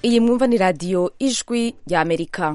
iyi mwumva ni radiyo ijwi rya amerika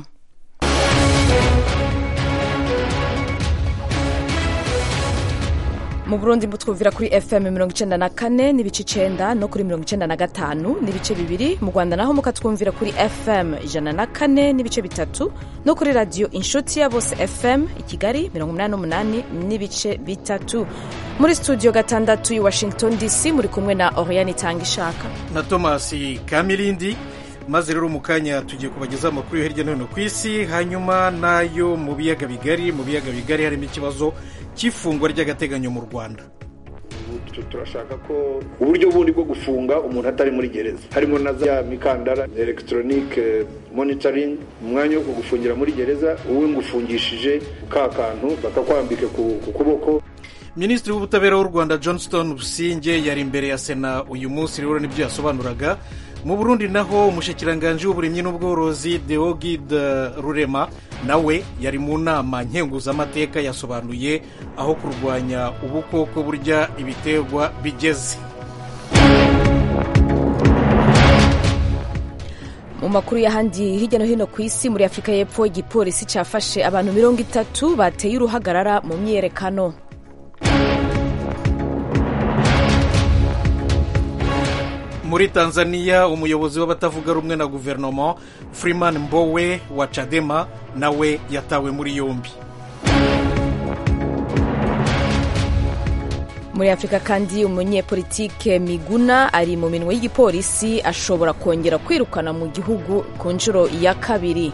mu burundi mutwumvira kuri fm mirongo icenda na kane n'ibice icenda no kuri mirongo icenda na gatanu n'ibice bibiri mu rwanda naho mukatwumvira kuri fm ijana na kane n'ibice bitatu no kuri radiyo inshuti ya bose fm i kigali mirongo umunani n'umunani n'ibice bitatu muri studio gatandatu i washington dc muri kumwe na oriane itanga ishaka na thomas kamirindi maze rero mu kanya tugiye kubagezaho amakuru yo hirya no hino ku isi hanyuma n'ayo mu biyaga bigari mu biyaga bigari harimo ikibazo cy'ifungwa ry'agateganyo mu rwanda turashaka ko uburyo bundi bwo gufunga umuntu atari muri gereza harimo na za mikandara elegitoronike monitoring umwanya wo kugufungira muri gereza uwe ngufungishije ka kantu bakakwambike ku kuboko minisitiri w'ubutabera w'u rwanda johnston businge yari imbere ya sena uyu munsi rero nibyo yasobanuraga mu burundi naho umushikiranganji w'uburimyi n'ubworozi deogide rurema nawe yari mu nama nkenguzamateka yasobanuye aho kurwanya ubukoko burya ibiterwa bigeze mu makuru y'ahandi hirya no hino ku isi muri afurika y'epfo igipolisi cyafashe abantu mirongo itatu bateye uruhagarara mu myiyerekano muri tanzania umuyobozi w'abatavuga rumwe na guverinoma freeman mbowe wa cadema nawe yatawe muri yombi muri afurika kandi umunyepolitike miguna ari mu minwe y'igipolisi ashobora kongera kwirukana mu gihugu ku nshuro ya kabiri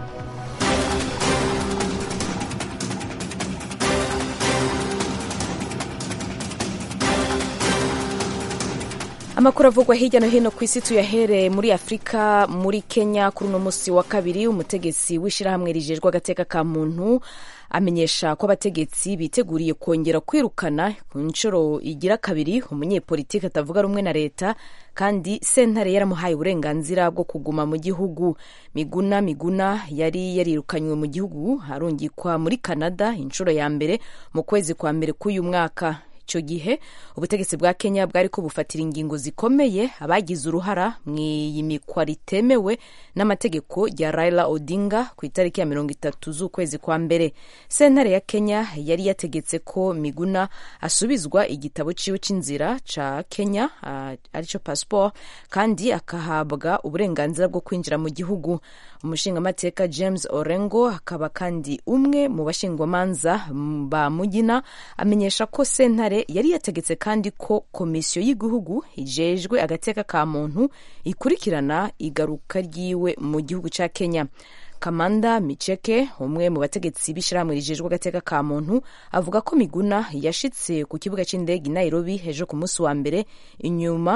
amakuru avugwa hirya no hino ku isi tuyahereye muri afurika muri kenya kuri uno munsi wa kabiri umutegetsi w'ishyirahamwe rijejwe agateka ka muntu amenyesha ko abategetsi biteguriye kongera kwirukana ku nshuro igira kabiri umunyepolitiki atavuga rumwe na leta kandi sentare yaramuhaye uburenganzira bwo kuguma mu gihugu miguna miguna yari yarirukanywe mu gihugu arungikwa muri canada inshuro ya mbere mu kwezi kwa mbere k'uyu mwaka icyo gihe ubutegetsi bwa kenya bwari ko bufatira ingingo zikomeye abagize uruhara mu iyimikwa ritemewe n'amategeko ya raila odinga ku itariki ya mirongo itatu z'ukwezi kwa mbere sentare ya kenya yari yategetse ko miguna asubizwa igitabo ciwe c'inzira ca kenya uh, aricyo passport kandi akahabwa uburenganzira bwo kwinjira mu gihugu umushingamateka james orengo akaba kandi umwe mu bashingwamanza ba mugina amenyesha ko sentare yari yategetse kandi ko komisiyo y'igihugu ijejwe agateka ka muntu ikurikirana igaruka ryiwe mu gihugu cya kenya kamanda miceke umwe mu bategetsi b'ishyirahamwe rijejwe agateka ka muntu avuga ko miguna yashitse ku kibuga cy'indege i nairobi hejuru ku munsi wa mbere inyuma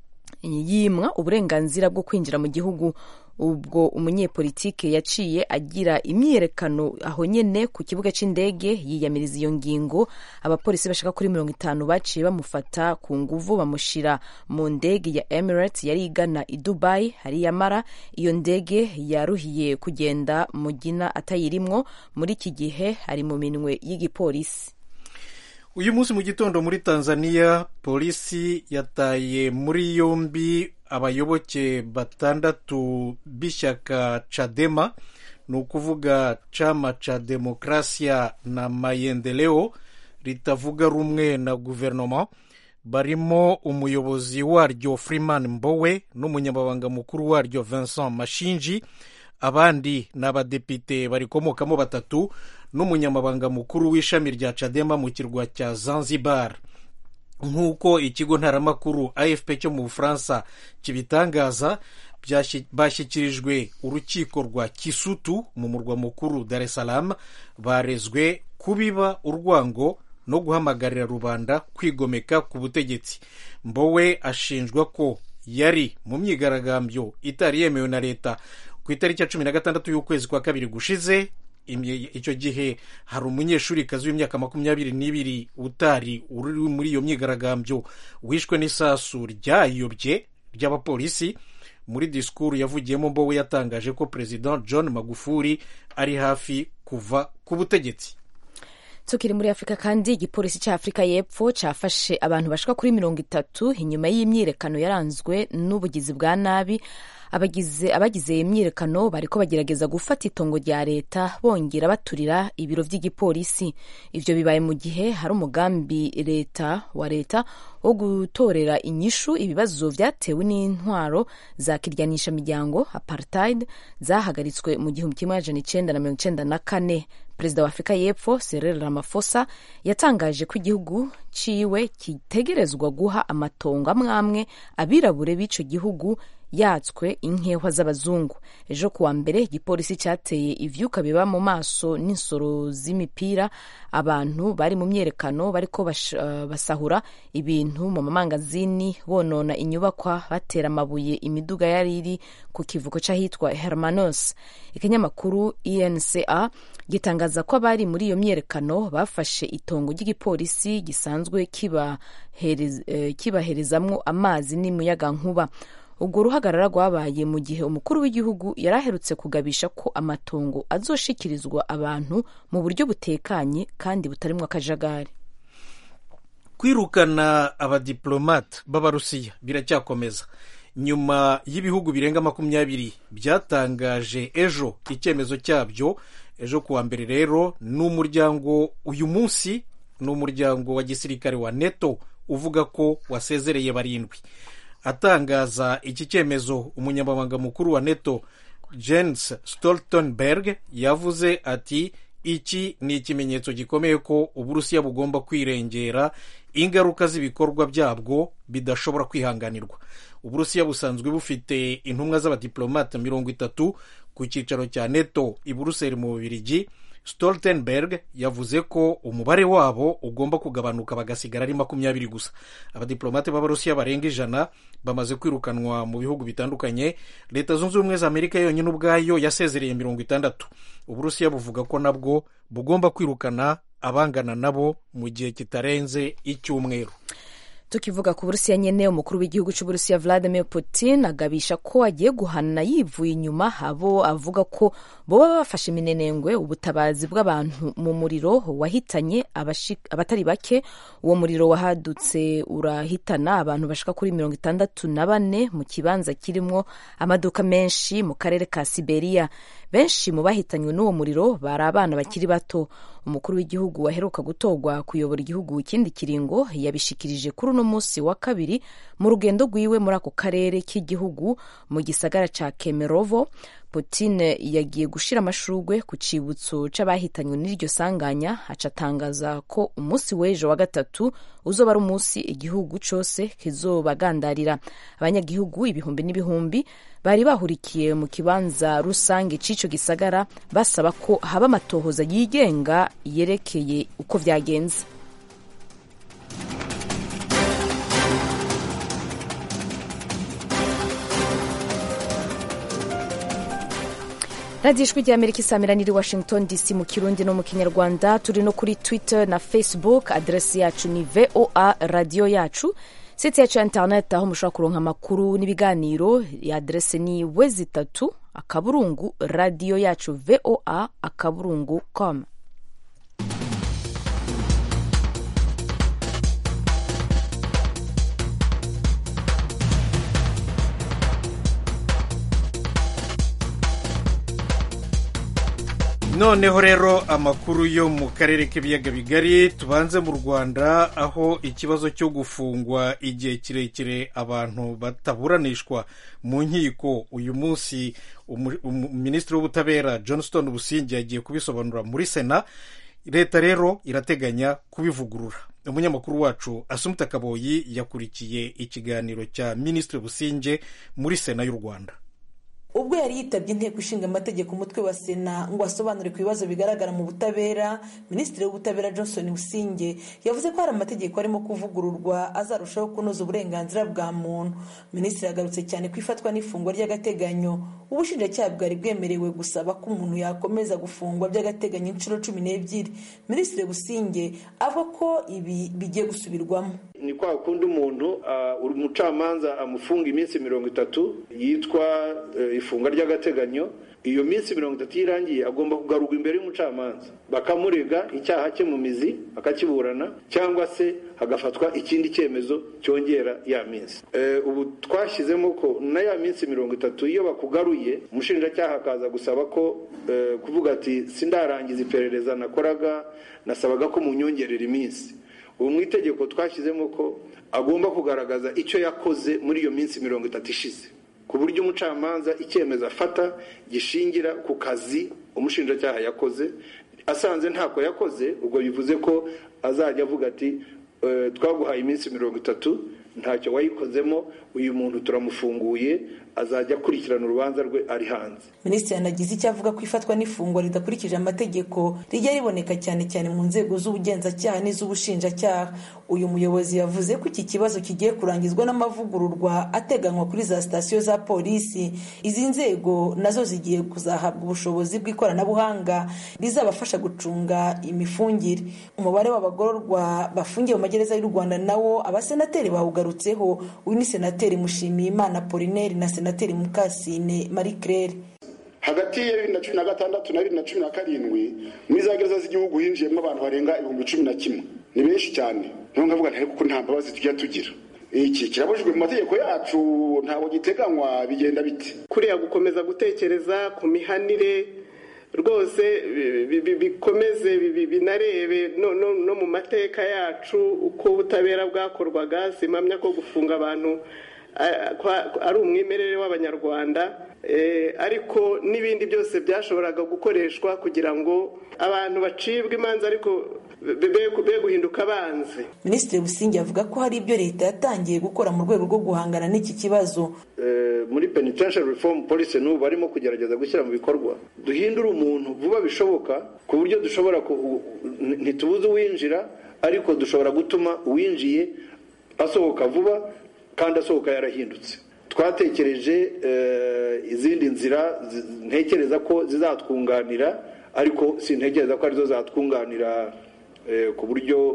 yimwa uburenganzira bwo kwinjira mu gihugu ubwo umunyepolitike yaciye agira imyiyerekano aho nyene ku kibuga c'indege yiyamiriza iyo ngingo abapolisi bashaka kuri mirongo itanu baciye bamufata ku nguvu bamushira mu ndege ya emirates yari igana i dubai hariyamara iyo ndege yaruhiye kugenda mugina atayirimwo muri iki gihe ari mu minwe y'igipolisi uyu munsi mu gitondo muri tanzania polisi yataye muri yombi abayoboke batandatu b'ishyaka cadema ni ukuvuga chama cha demokrasia na maendeleo ritavuga rumwe na guverinoma barimo umuyobozi waryo freeman mbowe n'umunyamabanga mukuru waryo vincent mashinji abandi ni abadepite barikomokamo batatu n'umunyamabanga mukuru w'ishami rya cadema mu kirwa cya zanzibar nk'uko ikigo ntaramakuru afp cyo mu bufaransa kibitangaza bashyikirijwe urukiko rwa kisutu mu murwa mukuru dar es salaam barezwe kubiba urwango no guhamagarira rubanda kwigomeka ku butegetsi mbowe ashinjwa ko yari mu myigaragambyo itari yemewe na leta ku itariki ya cumi na gatandatu y'ukwezi kwa kabiri gushize icyo gihe hari umunyeshuri kazi w'imyaka makumyabiri n'ibiri utari uri muri iyo myigaragambyo wishwe n'isasu ryayobye ry'abapolisi muri disikuru yavugiyemo mbowe yatangaje ko perezida john magufuli ari hafi kuva ku butegetsi tukiri muri afurika kandi igipolisi cya afurika y'epfo cyafashe abantu bashika kuri mirongo itatu inyuma y'imyiyerekano yaranzwe n'ubugizi bwa nabi abagize abagize imyiyerekano bariko bagerageza gufata itongo rya leta bongera baturira ibiro vy'igipolisi ivyo bibaye mu gihe hari umugambi leta wa leta wo gutorera inyishu ibibazo vyatewe n'intwaro za kiryanisha miryango apartheid zahagaritswe mu gihumbi kimwe amajana icenda na mirongo icenda na kane perezida wa afurika y'epfo Cyril Ramaphosa yatangaje ko igihugu ciwe kitegerezwa guha amatongo amwe amwe abirabure b'ico gihugu yatswe inkehwa z'abazungu ejo kuwa mbere igipolisi cyateye ivyuka biba mu maso n'insoro z'imipira abantu bari mu myerekano bariko bash, uh, basahura ibintu mu mamangazini bonona inyubakwa batera amabuye imiduga yari iri ku kivuko c'ahitwa hermanos ikinyamakuru enca gitangaza ko abari muri iyo myerekano bafashe itongo ry'igipolisi gisanzwe kibaherezamwo kiba amazi n'umuyagankuba ubwo ruhagarara rwabaye mu gihe umukuru w'igihugu yari aherutse kugabisha ko amatongo azoshikirizwa abantu mu buryo butekanye kandi butarimwo akajagari kwirukana abadiplomate b'abarusiya biracyakomeza nyuma y'ibihugu birenga makumyabiri byatangaje ejo icyemezo cyabyo ejo kuwa mbere rero ni umuryango uyu munsi ni umuryango wa gisirikare wa neto uvuga ko wasezereye barindwi atangaza iki cyemezo umunyamabanga mukuru wa neto jens stoltenberg yavuze ati iki ni ikimenyetso gikomeye ko uburusiya bugomba kwirengera ingaruka z'ibikorwa byabwo bidashobora kwihanganirwa uburusiya busanzwe bufite intumwa z'abadiplomate mirongo itatu ku cyicaro cya neto i buruseli mu bubirigi stoltenberg yavuze ko umubare wabo ugomba kugabanuka bagasigara ari makumyabiri gusa abadiplomate b'abarusiya barenga ijana bamaze kwirukanwa mu bihugu bitandukanye leta zunze ubumwe za amerika yonyine ubwayo yasezereye mirongo itandatu uburusiya buvuga ko nabwo bugomba kwirukana abangana nabo mu gihe kitarenze icyumweru tukivuga ku burusiya nyene umukuru w'igihugu c'uburusiya vladimir putin agabisha ko agiye guhana yivuye inyuma abo avuga ko boba bafashe iminenengwe ubutabazi bw'abantu mu muriro wahitanye abatari bake uwo muriro wahadutse urahitana abantu bashika kuri mirongo itandatu na bane mu kibanza kirimwo amaduka menshi mu karere ka siberiya benshi mu bahitanywe n'uwo muriro bari abana bakiri bato umukuru w'igihugu waheruka gutorwa kuyobora igihugu ikindi kiringo yabishikirije kuri uno munsi wa kabiri mu rugendo rwiwe muri ako karere k'igihugu mu gisagara ca kemerovo putin yagiye gushira amashurwe ku cibutso c'abahitanywe n'iryo sanganya aca atangaza ko umunsi w'ejo wa gatatu uzoba ari umunsi igihugu cose kizobagandarira abanyagihugu ibihumbi n'ibihumbi bari bahurikiye mu kibanza rusange c'ico gisagara basaba ko haba amatohoza yigenga yerekeye uko vyagenze radiyo ijwi rya amerika isamira niri washington dc mu kirundi no mu kinyarwanda turi no kuri twitter na facebook aderesi yacu ni voa radiyo yacu site yacu ya internet aho mushobora kuronka amakuru n'ibiganiro ya aderesi ni wezi itatu akaburungu radiyo yacu voa akaburungu com noneho rero amakuru yo mu karere k'ibiyaga bigari tubanze mu rwanda aho ikibazo cyo gufungwa igihe kirekire abantu bataburanishwa mu nkiko uyu munsi minisitiri w'ubutabera johnston busingi yagiye kubisobanura muri sena leta rero irateganya kubivugurura umunyamakuru wacu asumuta kaboyi yakurikiye ikiganiro cya minisitiri businge muri sena y'u rwanda ubwo yari yitabye inteko ishinga amategeko umutwe wa sena ngo asobanure ku bibazo bigaragara mu butabera minisitiri w'ubutabera johnson businge yavuze ko hari amategeko arimo kuvugururwa azarushaho kunoza uburenganzira bwa muntu minisitiri yagarutse cyane ku ifatwa n'ifungwa ry'agateganyo ubushinjacyaha bwari bwemerewe gusaba ko umuntu yakomeza gufungwa by'agateganyo inshuro cumi n'ebyiri minisitiri businge avuga ko ibi bigiye gusubirwamo ni kwa kundi umuntu umucamanza amufunga iminsi mirongo itatu yitwa ifunga ry'agateganyo iyo minsi mirongo itatu iyo irangiye agomba kugarurwa imbere y'umucamanza bakamurega icyaha cye mu mizi akakiburana cyangwa se hagafatwa ikindi cyemezo cyongera ya minsi ubu twashyizemo ko na ya minsi mirongo itatu iyo bakugaruye umushinjacyaha akaza gusaba ko kuvuga ati sindarangiza iperereza nakoraga nasabaga ko munyongerera iminsi ubu mu itegeko twashyizemo ko agomba kugaragaza icyo yakoze muri iyo minsi mirongo itatu ishize ku buryo umucamanza icyemezo afata gishingira ku kazi umushinjacyaha yakoze asanze ntako yakoze ubwo bivuze ko azajya avuga ati twaguhaye iminsi mirongo itatu ntacyo wayikozemo uyu muntu turamufunguye azajya akurikirana urubanza rwe ari hanze minisitiri yanagize icyo avuga ko ifatwa n'ifungwa ridakurikije amategeko rijya riboneka cyane cyane mu nzego z'ubugenzacyaha n'iz'ubushinjacyaha uyu muyobozi yavuze ko iki kibazo kigiye kurangizwa n'amavugururwa ateganywa kuri za sitasiyo za polisi izi nzego nazo zigiye kuzahabwa ubushobozi bw'ikoranabuhanga rizabafasha gucunga imifungire umubare w'abagororwa bafungiye mu magereza y'u rwanda nawo abasenateri bawugarutseho uyu ni senateri mushimiyimana polineri na senateri mukasine marie claire hagati ya bibiri na cumi na gatandatu na bibiri na cumi na karindwi muri za gereza z'igihugu hinjiyemo abantu barenga ibihumbi cumi na kimwe ni benshi cyane niyo ngavuga ntari kuko nta mbabazi tujya tugira iki kirabujijwe mu mategeko yacu ntabwo giteganywa bigenda bite kuriya gukomeza gutekereza ku mihanire rwose bikomeze binarebe no mu mateka yacu uko ubutabera bwakorwaga simamya ko gufunga abantu ari umwimerere w'abanyarwanda ariko n'ibindi byose byashoboraga gukoreshwa kugira ngo abantu bacibwe imanza ariko be guhinduka abanzi minisitiri busingi avuga ko hari ibyo leta yatangiye gukora mu rwego rwo guhangana n'iki kibazo muri penitentiary reform policy n'ubu barimo kugerageza gushyira mu bikorwa duhindure umuntu vuba bishoboka ku buryo dushobora ntitubuze uwinjira ariko dushobora gutuma uwinjiye asohoka vuba kandi asohoka yarahindutse twatekereje izindi nzira ntekereza ko zizatwunganira ariko sintekereza ko arizo zatwunganira ku buryo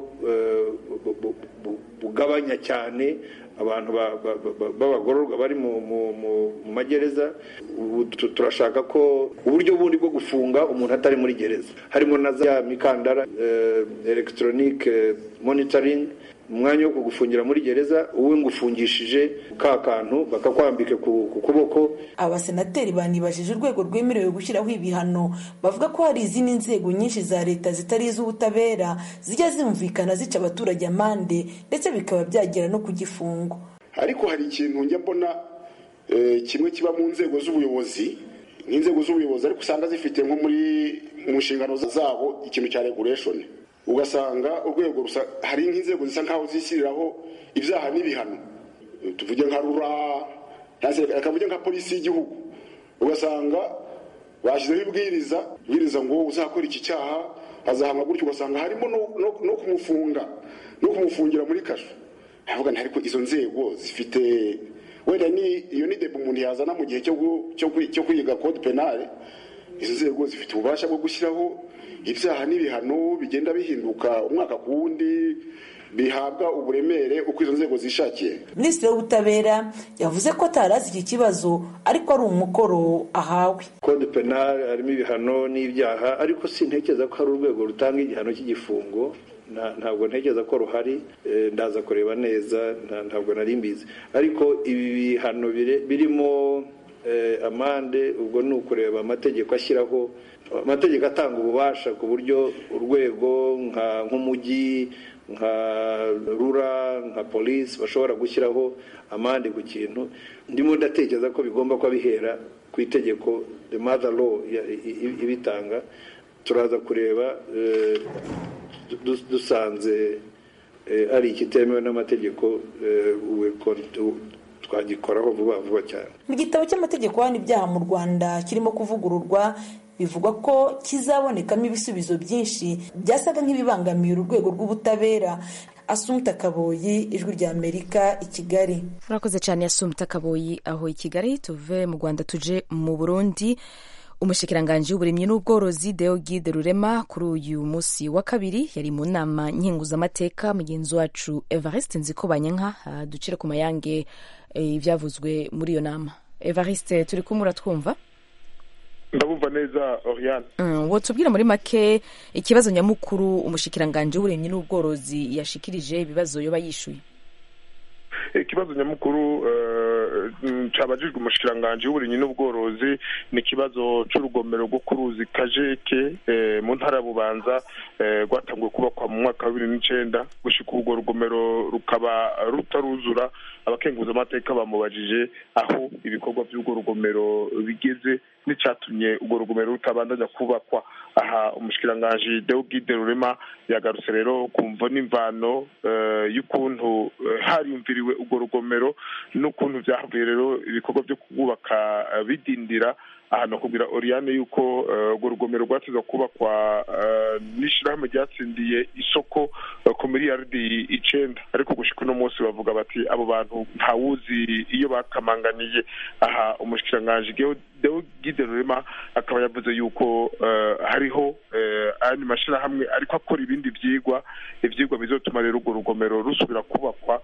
bugabanya cyane abantu b'abagororwa bari mu magereza turashaka ko uburyo bundi bwo gufunga umuntu atari muri gereza harimo na za mikandara elegitoronike monitoringi umwanya wo kugufungira muri gereza uwe ngufungishije ka kantu bakakwambika ku kuboko abasenateri banibajije urwego rwemerewe gushyiraho ibihano bavuga ko hari izindi nzego nyinshi za leta zitari iz'ubutabera zijya zumvikana zica abaturage amande ndetse bikaba byagera no ku gifungo ariko hari ikintu njya mbona kimwe kiba mu nzego z'ubuyobozi nk'inzego z'ubuyobozi ariko usanga zifite nko muri mu nshingano zabo ikintu cya regulation ugasanga urwego hari nk'inzego zisa nkaho zishyiriraho ibyaha n'ibihano tuvuge nka rura akavuge nka polisi y'igihugu ugasanga bashyizeho ibwiriza ibwiriza ngo uzakora iki cyaha azahamwa gutyo ugasanga harimo no kumufunga no kumufungira muri kasho ndavuga ariko izo nzego zifite wenda ni iyo ni debe umuntu yazana mu gihe cyo kwiga code penale izo nzego zifite ububasha bwo gushyiraho ibyaha n'ibihano bigenda bihinduka umwaka ku wundi bihabwa uburemere uko izo nzego zishakiye minisitiri w'ubutabera yavuze ko atarazi iki kibazo ariko ari umukoro ahawe code penal harimo ibihano n'ibyaha ariko sintekereza ko hari urwego rutanga igihano cy'igifungo ntabwo ntekereza ko ruhari ndaza kureba neza ntabwo nari mbizi ariko ibi bihano birimo amande ubwo ni ukureba amategeko ashyiraho amategeko atanga ububasha ku buryo urwego nk'umujyi nka rura nka polisi bashobora gushyiraho amande ku kintu ndimo ndatekereza ko bigomba kuba bihera ku itegeko the mother law ibitanga turaza kureba dusanze ari ikitemewe n'amategeko twagikoraho vuba vuba cyane mu gitabo cy'amategeko hano ibyaha mu rwanda kirimo kuvugururwa bivugwa ko kizabonekamo ibisubizo byinshi byasaga nk'ibibangamiye urwego rw'ubutabera asumta kaboyi ijwi rya amerika i kigali urakoze cyane asumta kaboyi aho i kigali tuve mu rwanda tuje mu burundi umushikiranganji w'uburimyi n'ubworozi deogide rurema kuri uyu munsi wa kabiri yari mu nama nkenguzamateka mugenzi wacu evariste nzikobanyanka ducire ku mayange ibyavuzwe muri iyo nama evariste turi kumwe uratwumva ndabumva neza oriane wotubwira muri make ikibazo nyamukuru umushikiranganji w'uburimyi n'ubworozi yashikirije ibibazo yoba yishuye ikibazo nyamukuru cabajijwe umushikiranganji w'uburimyi n'ubworozi ni ikibazo c'urugomero rwo ku ruzi kajeke mu ntara ya bubanza rwatanguye kubakwa mu mwaka wa bibiri n'icenda gushika urwo rugomero rukaba rutaruzura abakenguza amateka bamubajije aho ibikorwa by'urwo rugomero bigeze n'icatumye urwo rugomero rutabandanya kubakwa aha umushikiranganji deogide rurema yagarutse rero kumva n'imvano y'ukuntu hariyumviriwe urwo rugomero n'ukuntu vyahavuye rero ibikorwa vyo kubaka bidindira ahantu kugira oriane yuko urwo rugomero rwateza kubakwa n'ishirahamwe ryatsindiye isoko ku miliyaridi icenda ariko gushika uno munsi bavuga bati abo bantu ntawuzi iyo bakamanganiye aha umushikiranganji deogide rurema akaba yavuze yuko hariho ayandi mashirahamwe ariko akora ibindi vyigwa ivyigwa bizotuma rero urwo rugomero rusubira kubakwa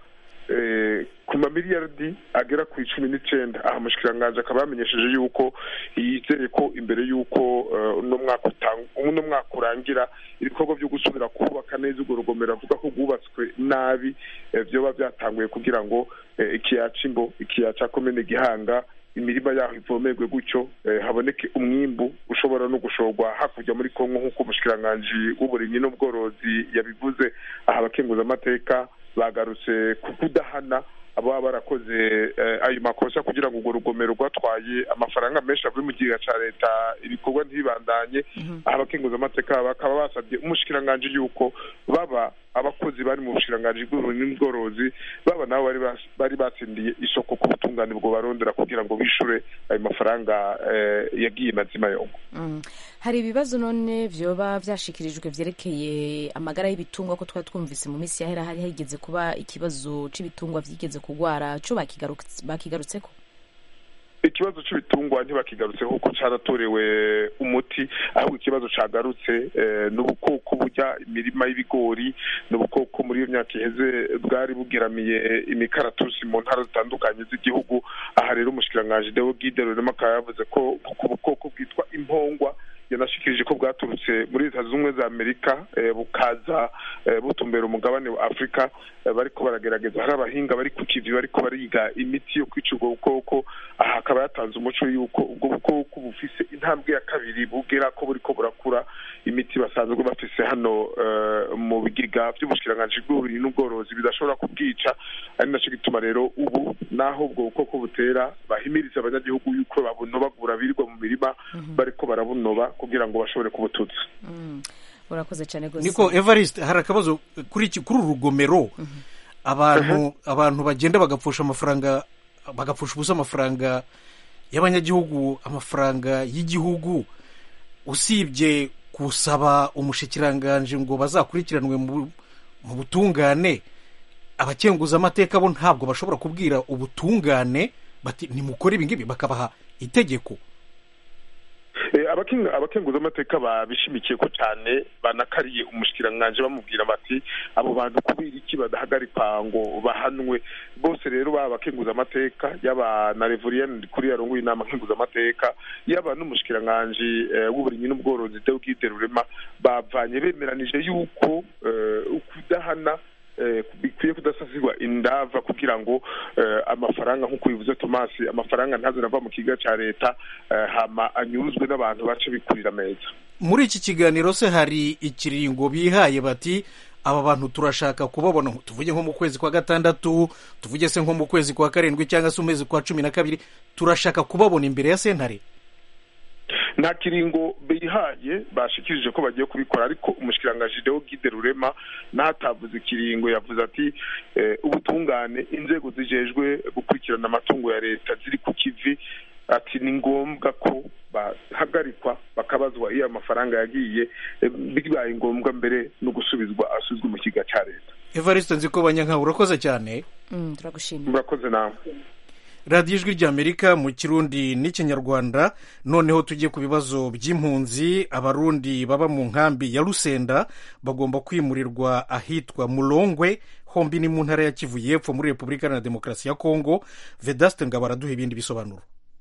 ku mamiliyaridi agera ku icumi n'icenda aha umushikiranganji akaba yamenyesheje yuko yizeye ko imbere y'uko uno mwaka uno mwaka urangira ibikorwa vyo gusubira kubaka neza urwo rugomero avuga ko rwubatswe nabi vyoba vyatanguye kugira ngo ikiyaya c'imbo ikiyaya ca komine gihanga imirima yaho ivomerwe gutyo haboneke umwimbu ushobora no gushorwa hakurya muri kongo nk'uko umushikiranganji w'uburimyi n'ubworozi yabivuze aha abakenguza amateka bagarutse ku kudahana ababa barakoze ayo makosa kugira ngo urwo rugomero rwatwaye amafaranga menshi avuye mu kigega ca leta ibikorwa ntibibandanye aha abakenguza amateka bakaba basabye umushikiranganji yuko baba abakozi bari mu bushikiranganji bw'uburimyi n'ubworozi baba nabo bari batsindiye isoko ku butungane bwo barondera kugira ngo bishure ayo mafaranga yagiye mazima yongo hari ibibazo none vyoba vyashikirijwe vyerekeye amagara y'ibitungwa ko twari twumvise mu minsi yahera hari higeze kuba ikibazo c'ibitungwa vyigeze kugwara co bakigarutseko ikibazo c'ibitungwa ntibakigarutse kuko caratorewe umuti ahubwo ikibazo cagarutse n'ubukoko burya imirima y'ibigori n'ubukoko muri iyo myaka iheze bwari bugeramiye imikaratusi mu ntara zitandukanye z'igihugu aha rero umushikiranganji deo gide rurema akaba yavuze ko ku bukoko bwitwa impongwa yanashikirije ko bwaturutse muri leta zunze ubumwe za amerika bukaza butumbera umugabane wa afurika bariko baragerageza hari abahinga bari ku kivi bariko bariga imiti yo kwica ubwo bukoko aha akaba yatanze umuco yuko ubwo bukoko bufise intambwe ya kabiri bugera ko buriko burakura imiti basanzwe bafise hano mu bigega vy'ubushikiranganji bw'uburimyi n'ubworozi bidashobora kubwica ari naco gituma rero ubu naho ubwo bukoko butera bahimiriza abanyagihugu yuko babunobagura birirwa mu mirima bariko barabunoba kugira ngo bashobore kubututsa urakoze cyane rwose niko evariste hari akabazo kuri iki kuri uru rugomero abantu abantu bagenda bagapfusha amafaranga bagapfusha ubusa amafaranga y'abanyagihugu amafaranga y'igihugu usibye gusaba umushikiranganji ngo bazakurikiranwe mu butungane abakenguza amateka bo ntabwo bashobora kubwira ubutungane bati nimukore ibi ngibi bakabaha itegeko abakenguza amateka babishimikiye ko cyane banakariye umushikiranganji bamubwira bati abo bantu kubera iki badahagarikwa ngo bahanwe bose rero baba abakenguza amateka yaba na reveriyani kuri yarongoye inama nkenguza amateka yaba n'umushikiranganji w'uburimyi n'ubworozi deogide rurema bavanye bemeranije yuko kudahana bikwiye kudasasirwa indava kugira ngo amafaranga nk'uko bivuze tomasi amafaranga ntazo nava mu kigo cya leta hama anyuzwe n'abantu bace bikurira meza muri iki kiganiro se hari ikiringo bihaye bati aba bantu turashaka kubabona tuvuge nko mu kwezi kwa gatandatu tuvuge se nko mu kwezi kwa karindwi cyangwa se umwezi kwa cumi na kabiri turashaka kubabona imbere ya sentare nta kiringo bihaye bashikirije ko bagiye kubikora ariko umushikiranganji deo gide rurema n'atavuze ikiringo yavuze ati ubutungane inzego zijejwe gukurikirana amatungo ya leta ziri ku kivi ati ni ngombwa ko bahagarikwa bakabazwa iyo amafaranga yagiye bibaye ngombwa mbere no gusubizwa asubizwa mu kiga cya leta evariste nzi ko banyanka urakoze cyane turagushimira murakoze nawe radiyo ijwi ry'amerika mu kirundi n'ikinyarwanda noneho tujye ku bibazo by'impunzi abarundi baba mu nkambi ya rusenda bagomba kwimurirwa ahitwa murongwe hombi ni mu ntara ya kivu y'epfo muri repubulika iharanira demokarasi ya kongo vedaste ngabo araduha ibindi bisobanuro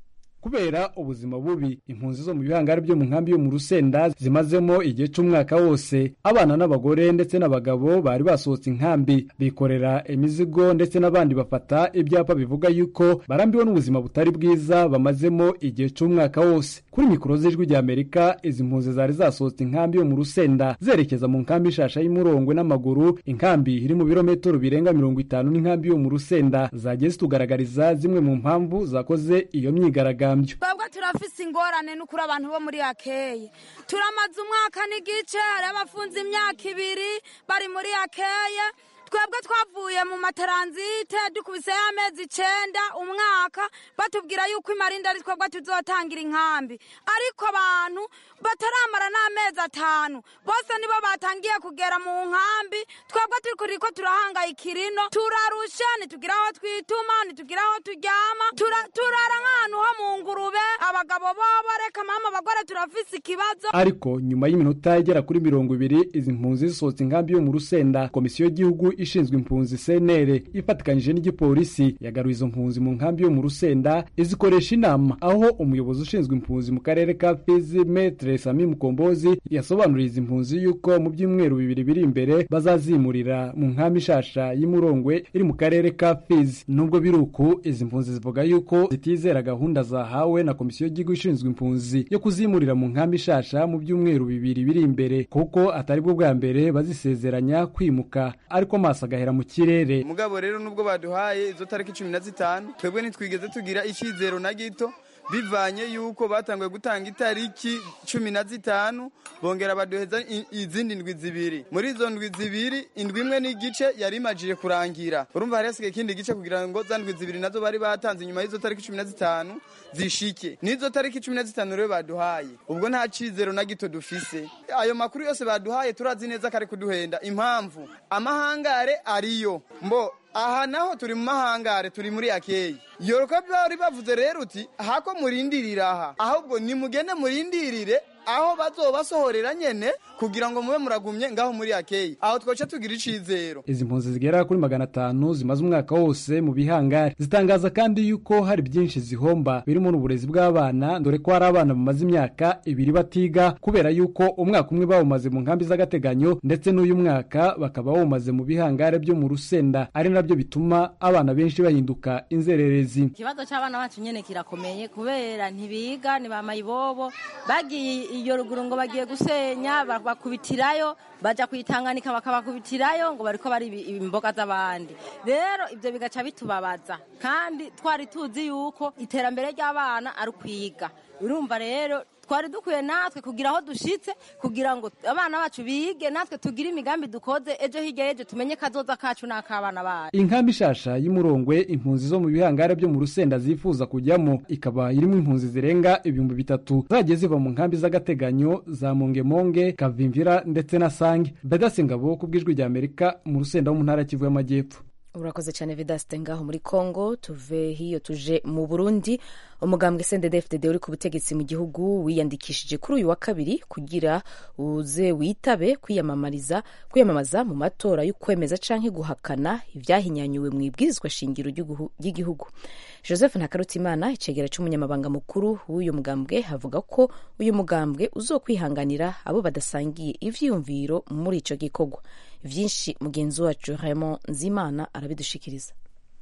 kubera ubuzima bubi impunzi zo mu bihangari byo mu nkambi yo mu rusenda zimazemo igihe c'umwaka wose abana n'abagore ndetse n'abagabo bari basohotse inkambi bikorera imizigo ndetse n'abandi bafata ibyapa bivuga yuko barambiwe n'ubuzima butari bwiza bamazemo igihe c'umwaka wose kuri mikoro z'ijwi rya amerika izi mpunzi zari zasohotse inkambi yo mu rusenda zerekeza mu nkambi ishasha y'umurongwe n'amaguru inkambi iri mu birometero birenga mirongo itanu n'inkambi yo mu rusenda zagiye zitugaragariza zimwe mu mpamvu zakoze iyo myigaragambyo twebwe turafise ingorane n'ukuri abantu bo muri akeye turamaze umwaka n'igice hari abafunze imyaka ibiri bari muri akeye twebwe twavuye mu mataranzite dukubiseyo amezi icenda umwaka batubwira yuko imarinda ari twebwe tuzotangira inkambi ariko abantu bataramara n'amezi atanu bose nibo batangiye kugera mu nkambi twebwe turiko turahangayikira ino turarusha ntitugira aho twituma ntitugira aho turyama turara nk'ahantu ho mu ngurube abagabo bobo reka mama abagore turafise ikibazo ariko nyuma y'iminota igera kuri mirongo ibiri izi mpunzi zisohotse inkambi yo mu rusenda komisiyo y'igihugu ishinzwe impunzi senere ifatikanyije n'igipolisi yagaruye izo mpunzi mu nkambi yo mu rusenda izikoresha inama aho umuyobozi ushinzwe impunzi mu karere ka fizi metre sami mukombozi yasobanuriye izi mpunzi yuko mu byumweru bibiri biri imbere bazazimurira mu nkambi ishasha y'imurongwe iri mu karere ka fizi nubwo biri uku izi mpunzi zivuga yuko zitizera gahunda zahawe na komisiyo y'igihugu ishinzwe impunzi yo kuzimurira mu nkambi ishasha mu byumweru bibiri biri imbere kuko atari bwo bwa mbere bazisezeranya kwimuka ariko amaso agahera mu kirere mugabo rero nubwo baduhaye izo tariki cumi na zitanu twebwe ntitwigeze tugira icyizero na gito bivanye yuko batanguye gutanga itariki cumi na zitanu bongera baduheza izindi ndwi zibiri muri izo ndwi zibiri indwi imwe n'igice yari imajije kurangira urumva hari hasigaye ikindi gice kugira ngo za ndwi zibiri nazo bari batanze nyuma y'izo tariki cumi na zitanu zishike n'izo tariki cumi na zitanu rero baduhaye ubwo nta cizero na gito dufise ayo makuru yose baduhaye turazi neza kare kuduhenda impamvu amahangare ariyo mbo aha naho turi mu mahangare turi muri akeyi yoroka bari bavuze rero uti hako murindirira aha ahubwo nimugende murindirire aho bazobasohorera nyene kugira ngo mube muragumye ngaho muri akeyi aho twoca tugira icizero izi mpunzi zigera kuri magana atanu zimaze umwaka wose mu bihangare zitangaza kandi yuko hari byinshi zihomba birimo n'uburezi bw'abana dore ko hari abana bamaze imyaka ibiri batiga kubera yuko umwaka umwe bawumaze mu nkambi z'agateganyo ndetse n'uyu mwaka bakaba bawumaze mu bihangare byo mu rusenda ari nabyo bituma abana benshi bahinduka inzererezi ikibazo cy'abana bacu nyene kirakomeye kubera ntibiga ni ba mayibobo bagiye iyo ruguru ngo bagiye gusenya bakubitirayo baja kuyitanganika bakabakubitirayo ngo bariko bari imboga z'abandi rero ibyo bigaca bitubabaza kandi twari tuzi yuko iterambere ry'abana ari ukwiga urumva rero twari dukwiye natwe kugira aho dushitse kugira ngo abana bacu bige natwe tugire imigambi dukoze ejo hirya y'ejo tumenye kazoza kacu n'ak'abana bacu inkambi ishasha y'umurongwe impunzi zo mu bihangare byo mu rusenda zifuza kujyamo ikaba irimo impunzi zirenga ibihumbi bitatu zagiye ziva mu nkambi z'agateganyo za mongemonge kavimvira ndetse na sange bedase ngabo ku bw'ijwi rya amerika mu rusenda wo mu ntara kivu y'amajyepfo urakoze cyane vedasite ngaho muri congo tuve hiyo tuje mu burundi umugambwe sendedefdede uri ku butegetsi mu gihugu wiyandikishije kuri uyu wa kabiri kugira uze witabe kwiyamamariza kwiyamamaza mu matora y'ukwemeza canke guhakana ibyahinyanyuwe mu ibwirizwa shingiro ry'igihugu joseph ntakarutimana icegera c'umunyamabanga mukuru w'uyu mugambwe avuga ko uyu mugambwe uzokwihanganira abo badasangiye ivyiyumviro muri ico gikorwa vyinshi mugenzi wacu Raymond Nzimana arabidushikiriza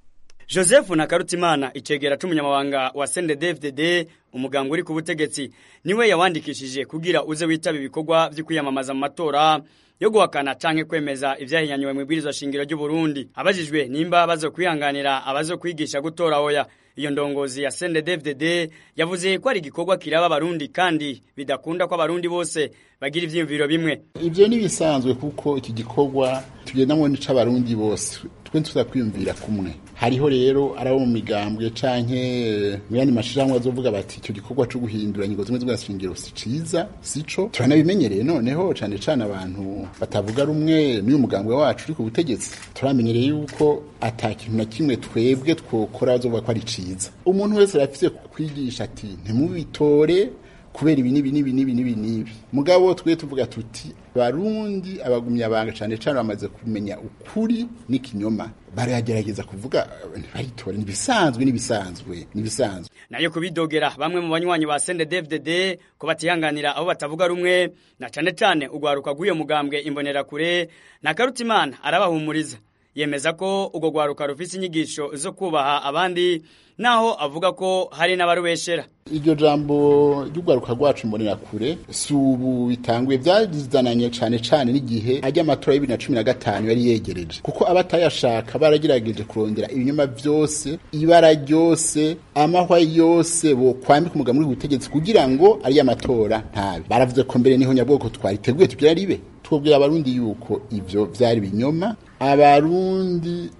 Joseph Nakarutimana icegera c'umunyamabanga wa CNDD-FDD umuganga uri ku butegetsi niwe yawandikishije kugira uze witaba ibikorwa vyo kwiyamamaza mu matora yo guhakana canke kwemeza ivyahinyanywe mu ibwirizwa shingiro ry'u Burundi abajijwe nimba bazo kwihanganira abazo kwigisha gutora oya iyo ndongozi ya CNDD-FDD yavuze ko ari igikorwa kiraba abarundi kandi bidakunda ko abarundi bose bagira ivyiyumviro bimwe ivyo ni bisanzwe kuko iki gikorwa tugendamwo n'ic'abarundi bose twe tuza kwiyumvira kumwe hariho rero arabo mu migambwe canke mu yandi mashirahamwe azovuga bati icyo gikorwa co guhindura ingingo zimwe z'ubwashingiro si ciza sico turanabimenyereye noneho cane cane abantu batavuga rumwe n'uyu mugambwe wacu uri ku butegetsi turamenyereye yuko ata kintu na kimwe twebwe twokora bazovuga ko ari ciza umuntu wese arafise kwigisha ati ntimubitore kubera ibi n'ibi n'ibi n'ibi n'ibi n'ibi mugabo twe tuvuga tuti barundi abagumya banga cane cane bamaze kumenya ukuri n'ikinyoma baragerageza kuvuga ntibaritora nibisanzwe nibisanzwe nibisanzwe nayo kubidogera bamwe mu banywanyi ba CNDD-FDD ko batihanganira abo batavuga rumwe na cane cane ugwaruka rw'iyo mugambwe imbonerakure na Karutimana arabahumuriza yemeza ko ubwo gwaruka rufise inyigisho zo kubaha abandi naho avuga ko hari n'abarubeshera iryo jambo ry'urwaruka rwacu mbonera kure si ubu bitanguye byazananye cyane cyane n'igihe ajya amatora y'ibiri na cumi na gatanu yari yegereje kuko abatayashaka baragerageje kurondera ibinyoma byose ibara ryose amahwa yose bokwambika umugabo muri ubutegetsi kugira ngo ariyo amatora ntabe baravuze ko mbere niho nyabwoko twariteguye tugira ribe twubwira abarundi yuko ivyo vyari binyoma abarundi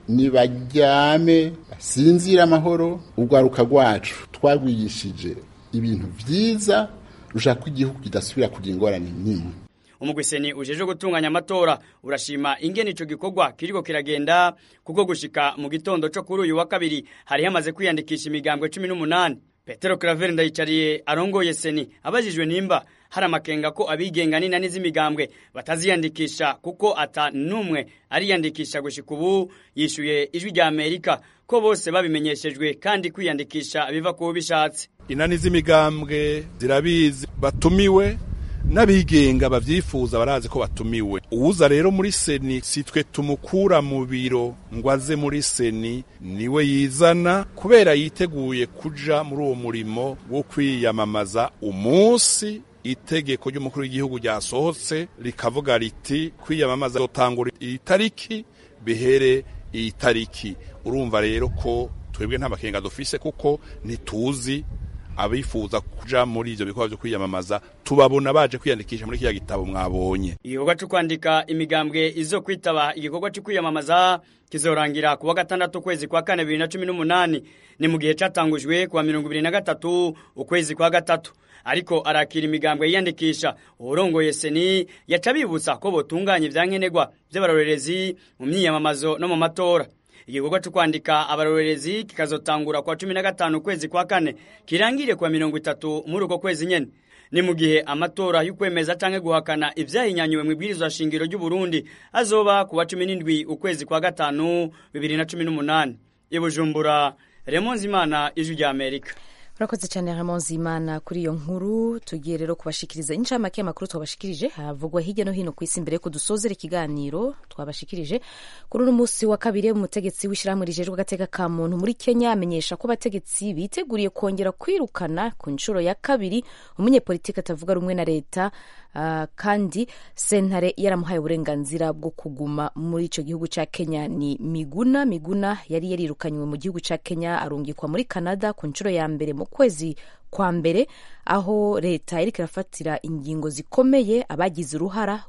nibaryame basinzira amahoro urwaruka rwacu twagwigishije ibintu vyiza rushaka ko igihugu kidasubira kugira ingorane n'imwe umugwiseni ujeje gutunganya amatora urashima ingene ico gikorwa kiriko kiragenda kuko gushika mu gitondo co kuri uyu wa kabiri hari hamaze kwiyandikisha imigambwe 18 Petero Claver ndayicariye arongoye seni abajijwe nimba hari amakenga ko abigenga n'inani z'imigambwe bataziyandikisha kuko ata numwe ariyandikisha gushika ubu yishuye ijwi rya Amerika ko bose babimenyeshejwe kandi kwiyandikisha biva ku bishatse inani z'imigambwe zirabizi batumiwe n'abigenga bavyifuza barazi ko batumiwe uwuza rero muri seni si twe tumukura mu biro ngo aze muri seni niwe yizana kubera yiteguye kuja muri uwo murimo wo kwiyamamaza umunsi itegeko ry'umukuru w'igihugu ryasohotse rikavuga riti kwiyamamaza zotangura iyi tariki bihere iyi tariki urumva rero ko twebwe nta makenga dufise kuko ntituzi abifuza kuja muri ivyo bikorwa vyo kwiyamamaza tubabona baje kwiyandikisha muri kiriya gitabo mwabonye igikorwa cyo kwandika imigambwe izo kwitaba igikorwa cyo kwiyamamaza kizorangira kuwa gatandatu ukwezi kwa kane bibiri na cumi n'umunani ni mu gihe catangujwe kuwa mirongo ibiri na gatatu ukwezi kwa gatatu ariko arakira imigambwe yiyandikisha uwurongoye seni yaca bibutsa ko botunganya ivyankenerwa vy'abarorerezi mu myiyamamazo no mu matora igikorwa cyo kwandika abarorerezi kikazotangura kwa cumi na gatanu ukwezi kwa kane kirangire kwa mirongo itatu muri uko kwezi nyene ni mu gihe amatora y'ukwemeza canke guhakana ivyahinyanyuwe mu ibwirizwa shingiro ry'u Burundi azoba kuwa cumi n'indwi ukwezi kwa gatanu bibiri na cumi n'umunani ibujumbura Raymond Zimana ijwi rya Amerika urakoze cyane Ramon Zimana kuri iyo nkuru tugiye rero kubashikiriza incamake y'amakuru twabashikirije havugwa hirya no hino ku isi mbere yuko dusozera ikiganiro twabashikirije kuri uno munsi wa kabiri umutegetsi w'ishyirahamwe rijejwe agateka ka muntu muri Kenya amenyesha ko abategetsi biteguriye kongera kwirukana ku nshuro ya kabiri umunyepolitiki atavuga rumwe na leta uh, kandi sentare yaramuhaye uburenganzira bwo kuguma muri icyo gihugu cya Kenya ni Miguna Miguna yari yarirukanywe mu gihugu cya Kenya arungikwa muri Canada ku nshuro ya mbere mu kwezi kwa mbere aho leta iriko irafatira ingingo zikomeye abagize uruhara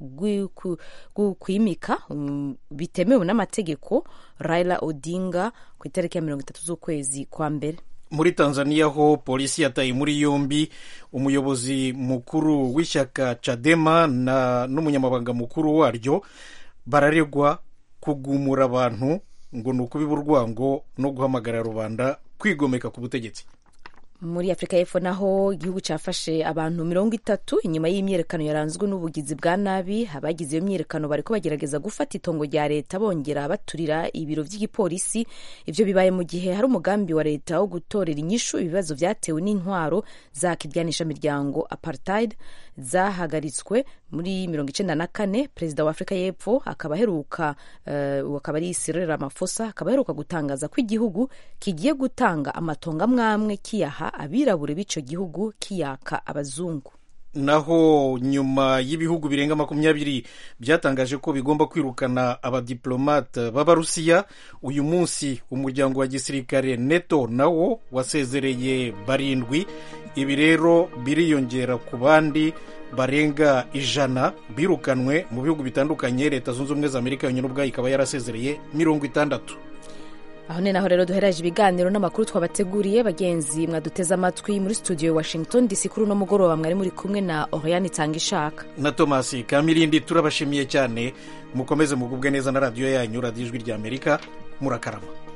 rwo kwimika um, bitemewe n'amategeko Raila Odinga ku itariki ya mirongo itatu z'ukwezi kwa mbere muri tanzania ho polisi yataye muri yombi umuyobozi mukuru w'ishyaka cadema na n'umunyamabanga mukuru waryo bararegwa kugumura abantu ngo ni ukubiba urwango no guhamagara rubanda kwigomeka ku butegetsi muri afurika y'epfo naho igihugu cyafashe abantu mirongo itatu inyuma y'imyiyerekano yaranzwe n'ubugizi bwa nabi abagize iyo myiyerekano bariko bagerageza gufata itongo rya leta bongera baturira ibiro by'igipolisi ivyo bibaye mu gihe hari umugambi wa leta wo gutorera inyishu ibibazo vyatewe n'intwaro za kiryanisha miryango apartheid zahagaritswe muri mirongo icenda na kane perezida wa afurika y'epfo akaba aheruka uh, akaba ari Cyril Ramaphosa akaba aheruka gutangaza ko igihugu kigiye gutanga amatongo amwamwe kiyaha abirabure b'ico gihugu kiyaka abazungu naho nyuma y'ibihugu birenga makumyabiri byatangaje ko bigomba kwirukana abadiplomate b'abarusiya uyu munsi umuryango wa gisirikare neto nawo wasezereye barindwi ibi rero biriyongera ku bandi barenga ijana birukanwe mu bihugu bitandukanye leta zunze ubumwe za amerika yonyine ubwayo ikaba yarasezereye mirongo itandatu aho ni naho rero duhereje ibiganiro n'amakuru twabateguriye bagenzi mwaduteze amatwi muri studio washington dc kuri uno mugoroba mwari muri kumwe na oriane itanga ishaka na tomasi kamirindi turabashimiye cyane mukomeze mugubwe neza na radiyo yanyu radiyo ijwi rya amerika murakarama